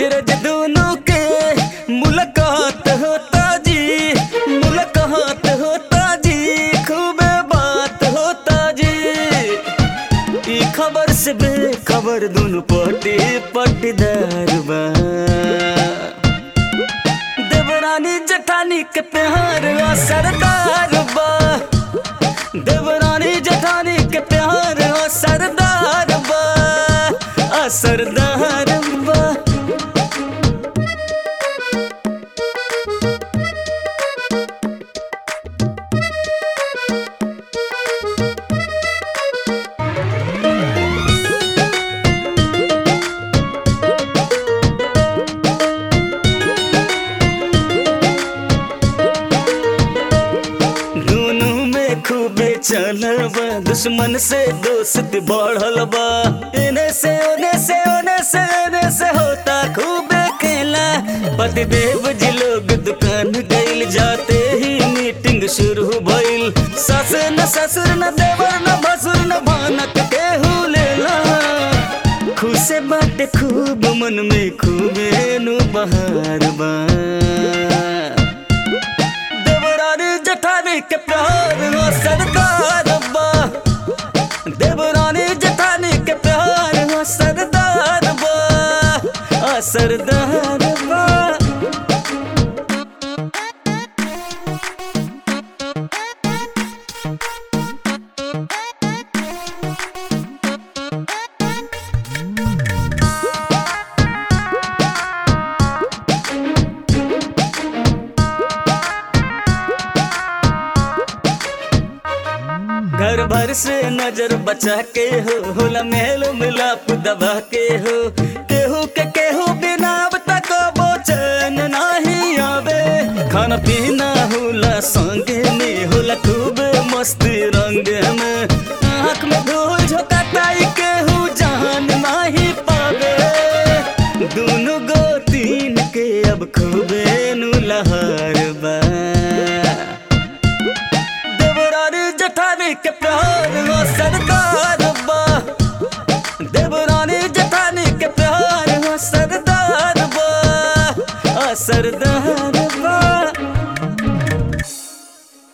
रोज दोनों के मुलाकात होता जी मुलाकात होता जी खूब बात होता जी ई खबर से बेखबर दोनों पटी पटीदार बा देवरानी जठानी के प्यार आ सरदार बा देवरानी जठानी के प्यार आ सरदार बा आ सरदार बा दोनों में खूबे चलल बा दुश्मन से दोस्त बढ़ल बा इने से ओने से ओने से एने से होता खूबे खेला पतिदेव जी लोग दुकान गइल जाते ही मीटिंग शुरू भइल सस न ससुर न देवर न भसुर न भानक केहू लेला खुशे बाटे खूब मन में खूबे नु बहार बा देवरानी जठानी के प्यार हो सरदार बा देवरानी जठानी के प्यार हो सरदार बा आ सरदार बा घर भर से नजर बचा के हो होला मेल मिलाप दबा के हो केहू के केहू बिना अब तक बोचन नहीं आवे खाना पीना होला संगे में होला खूब मस्ती रंग में आँख में धूल झोंकाता ई केहू जान नहीं पावे दोनों गो तीन के अब खूबे नु लहर बा देवरानी जठानी के प्यार हो